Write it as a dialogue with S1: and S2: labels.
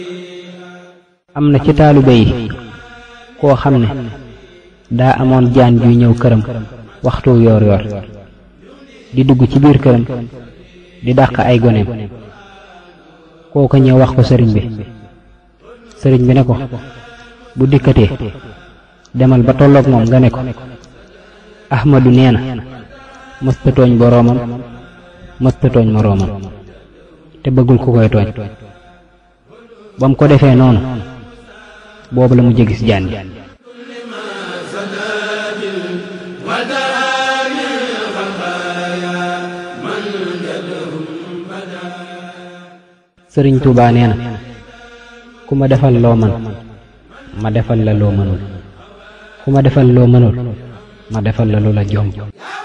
S1: am na ci taalibe yi koo xam ne daa amoon jaan juy ñëw këram waxtu yoor yoor di dugg ci biir këram di dàq ay goneem kooka ñëw wax ko sëriñ bi sëriñ bi ne ko bu dikkatee demal ba tolloog moom nga ne ko ahmadu nee na mësta tooñ boroomam mësta tooñ moroomam te bëggul ku koy tooñ ba mu ko defee noonu boobu la mu jégis jaan ji sëriñ Tuubaa nee na ku ma defal loo man ma defal la loo mënul ku ma defal loo mënul ma defal la lu la jomb